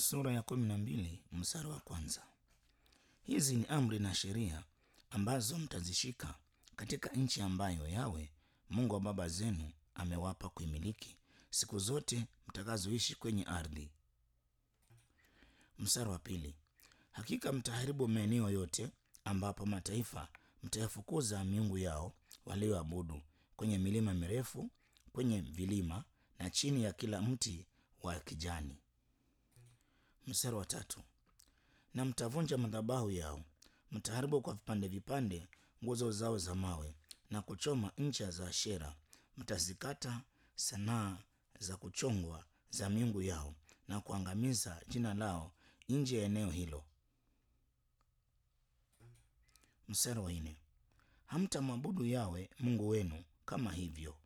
Sura ya kumi na mbili mstari wa kwanza. Hizi ni amri na sheria ambazo mtazishika katika nchi ambayo Yawe Mungu wa baba zenu amewapa kuimiliki siku zote mtakazoishi kwenye ardhi. Mstari wa pili. Hakika mtaharibu maeneo yote ambapo mataifa mtayafukuza miungu yao walioabudu kwenye milima mirefu, kwenye vilima na chini ya kila mti wa kijani. Mstari wa tatu. Na mtavunja madhabahu yao, mtaharibu kwa vipande vipande nguzo zao za mawe na kuchoma ncha za Ashera. Mtazikata sanaa za kuchongwa za miungu yao na kuangamiza jina lao nje ya eneo hilo. Mstari wa nne. Hamtamwabudu Yawe Mungu wenu kama hivyo.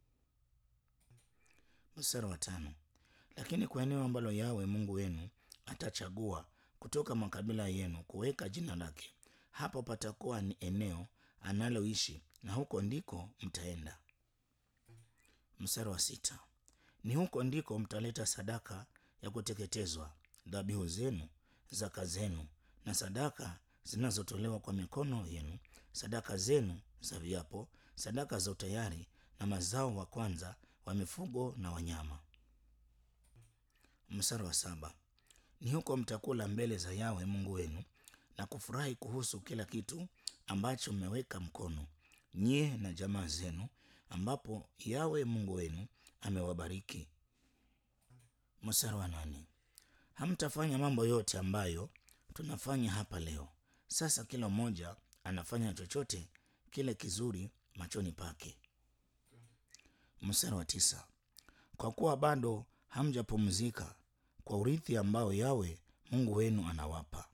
Mstari wa tano. Lakini kwa eneo ambalo Yawe Mungu wenu atachagua kutoka makabila yenu kuweka jina lake, hapo patakuwa ni eneo analoishi na huko ndiko mtaenda. Mstari wa sita. Ni huko ndiko mtaleta sadaka ya kuteketezwa, dhabihu zenu, zaka zenu na sadaka zinazotolewa kwa mikono yenu, sadaka zenu za viapo, sadaka za utayari na mazao wa kwanza wa mifugo na wanyama. Mstari wa saba. Ni huko mtakula mbele za Yawe Mungu wenu na kufurahi kuhusu kila kitu ambacho mmeweka mkono nyie na jamaa zenu, ambapo Yawe Mungu wenu amewabariki. Mstari wa nane. Hamtafanya mambo yote ambayo tunafanya hapa leo. Sasa kila mmoja anafanya chochote kile kizuri machoni pake. Mstari wa tisa. Kwa kuwa bado hamjapumzika kwa urithi ambao Yawe Mungu wenu anawapa.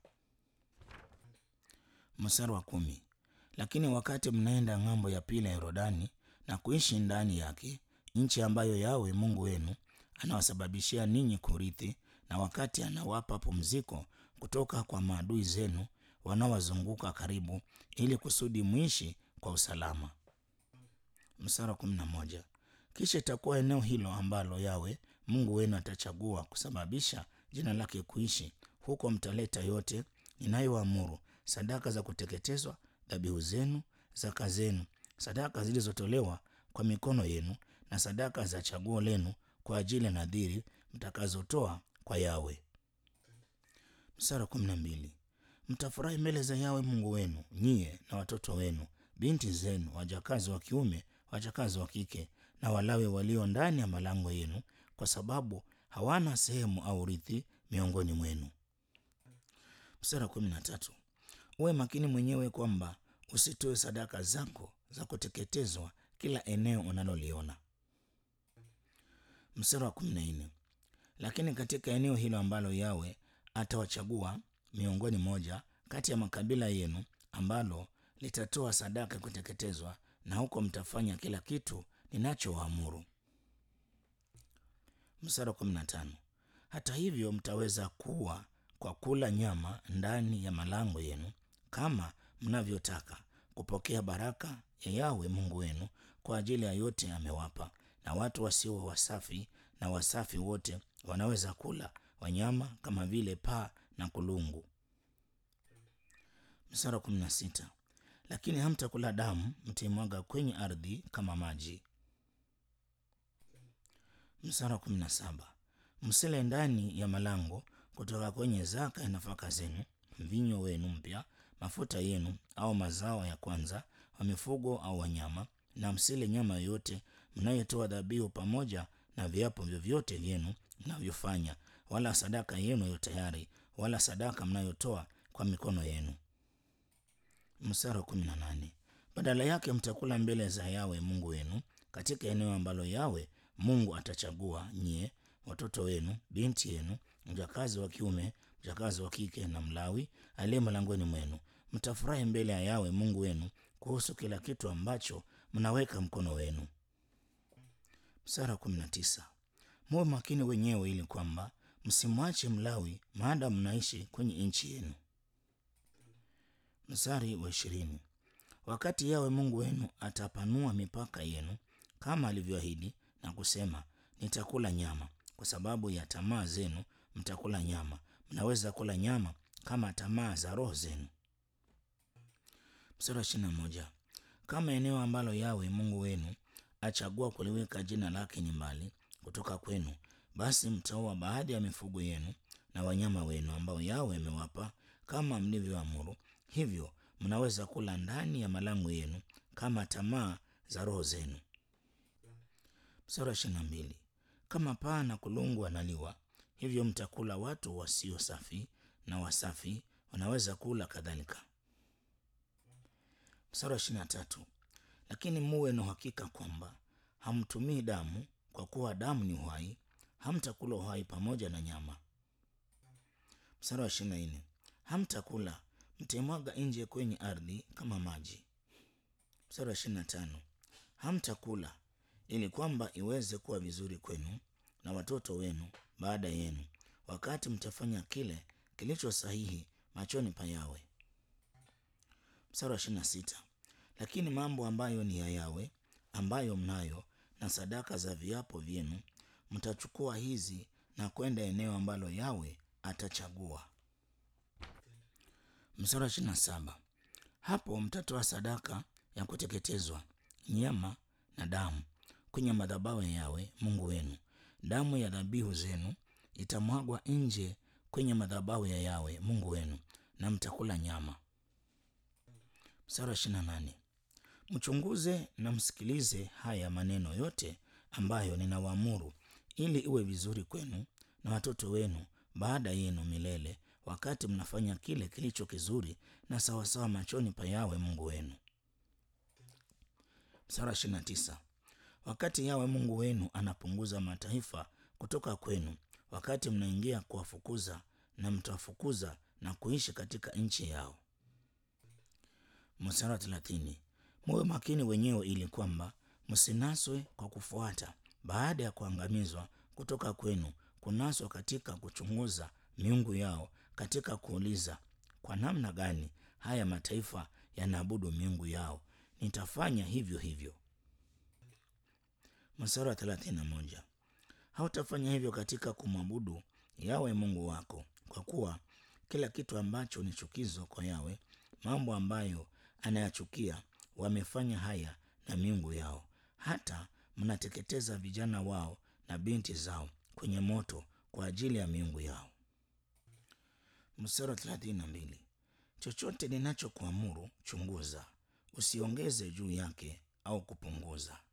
Mstari wa kumi. Lakini wakati mnaenda ng'ambo ya pili ya Yordani na kuishi ndani yake, nchi ambayo Yawe Mungu wenu anawasababishia ninyi kurithi, na wakati anawapa pumziko kutoka kwa maadui zenu wanaowazunguka karibu, ili kusudi mwishi kwa usalama. Mstari wa kumi na moja. Kisha itakuwa eneo hilo ambalo Yawe Mungu wenu atachagua kusababisha jina lake kuishi, huko mtaleta yote ninayoamuru, sadaka za kuteketezwa, dhabihu zenu, zaka zenu, sadaka zilizotolewa kwa mikono yenu, na sadaka za chaguo lenu kwa ajili ya nadhiri mtakazotoa kwa Yawe. Mstari wa kumi na mbili. Mtafurahi mbele za Yawe Mungu wenu, nyie na watoto wenu, binti zenu, wajakazi wa kiume, wajakazi wa kike, na Walawi walio ndani ya malango yenu, kwa sababu hawana sehemu au urithi miongoni mwenu. Mstari wa kumi na tatu. Uwe makini mwenyewe kwamba usitoe sadaka zako za kuteketezwa kila eneo unaloliona. Mstari wa kumi na nne. Lakini katika eneo hilo ambalo Yawe atawachagua miongoni moja kati ya makabila yenu ambalo litatoa sadaka ya kuteketezwa, na huko mtafanya kila kitu ninachowaamuru. Mstari wa kumi na tano. Hata hivyo mtaweza kuwa kwa kula nyama ndani ya malango yenu kama mnavyotaka, kupokea baraka ya Yawe Mungu wenu kwa ajili ya yote amewapa. Na watu wasio wasafi na wasafi wote wanaweza kula wanyama kama vile paa na kulungu. Mstari wa kumi na sita. Lakini hamtakula damu, mtaimwaga kwenye ardhi kama maji. Mstari wa kumi na saba. Msile ndani ya malango kutoka kwenye zaka ya nafaka zenu, mvinyo wenu mpya, mafuta yenu au mazao ya kwanza wa mifugo au wanyama, na msile nyama yoyote mnayotoa dhabihu pamoja na viapo vyovyote vyenu mnavyofanya, wala sadaka yenu ya tayari, wala sadaka mnayotoa kwa mikono yenu. Mstari wa kumi na nane. Badala yake mtakula mbele za Yawe Mungu wenu katika eneo ambalo Yawe Mungu atachagua nyie, watoto wenu, binti yenu, mjakazi wa kiume, mjakazi wa kike na Mlawi aliye malangoni mwenu. Mtafurahi mbele ya Yawe Mungu wenu kuhusu kila kitu ambacho mnaweka mkono wenu. Mstari wa kumi na tisa. Muwe makini wenyewe ili kwamba msimwache Mlawi maada mnaishi kwenye nchi yenu. Mstari wa ishirini. Wakati Yawe Mungu wenu atapanua mipaka yenu kama alivyoahidi na kusema, nitakula nyama kwa sababu ya tamaa zenu mtakula nyama, mnaweza kula nyama kama tamaa za roho zenu. Mstari wa ishirini na moja kama eneo ambalo Yawe Mungu wenu achagua kuliweka jina lake ni mbali kutoka kwenu, basi mtaua baadhi ya mifugo yenu na wanyama wenu ambao Yawe amewapa kama mlivyoamuru. Hivyo mnaweza kula ndani ya malango yenu kama tamaa za roho zenu. Mstari wa ishirini na mbili kama paa na kulungu wanaliwa, hivyo mtakula watu wasio safi na wasafi wanaweza kula kadhalika. Mstari wa ishirini na tatu lakini muwe na uhakika kwamba hamtumii damu, kwa kuwa damu ni uhai, hamtakula uhai pamoja na nyama. Mstari wa ishirini na nne hamtakula mtaimwaga nje kwenye ardhi kama maji. Mstari wa ishirini na tano hamtakula ili kwamba iweze kuwa vizuri kwenu na watoto wenu baada yenu, wakati mtafanya kile kilicho sahihi machoni pa Yawe. Mstari wa ishirini na sita lakini mambo ambayo ni ya Yawe ambayo mnayo na sadaka za viapo vyenu mtachukua hizi na kwenda eneo ambalo Yawe atachagua. Mstari wa ishirini na saba hapo mtatoa sadaka ya kuteketezwa, nyama na damu kwenye madhabahu ya Yawe Mungu wenu. Damu ya dhabihu zenu itamwagwa nje kwenye madhabahu ya Yawe Mungu wenu, na mtakula nyama. Mstari wa ishirini na nane mchunguze na msikilize haya maneno yote ambayo ninawaamuru, ili iwe vizuri kwenu na watoto wenu baada yenu milele, wakati mnafanya kile kilicho kizuri na sawasawa machoni pa Yawe Mungu wenu. Mstari wa ishirini na tisa wakati Yawe Mungu wenu anapunguza mataifa kutoka kwenu, wakati mnaingia kuwafukuza, na mtawafukuza na kuishi katika nchi yao. Mstari wa thelathini muwe makini wenyewe, ili kwamba msinaswe kwa kufuata baada ya kuangamizwa kutoka kwenu, kunaswa katika kuchunguza miungu yao, katika kuuliza kwa namna gani haya mataifa yanaabudu miungu yao, nitafanya hivyo hivyo. Mstari wa thelathini na moja hautafanya hivyo katika kumwabudu Yawe Mungu wako, kwa kuwa kila kitu ambacho ni chukizo kwa Yawe, mambo ambayo anayachukia, wamefanya haya na miungu yao. Hata mnateketeza vijana wao na binti zao kwenye moto kwa ajili ya miungu yao. Mstari wa thelathini na mbili chochote ninachokuamuru chunguza, usiongeze juu yake au kupunguza.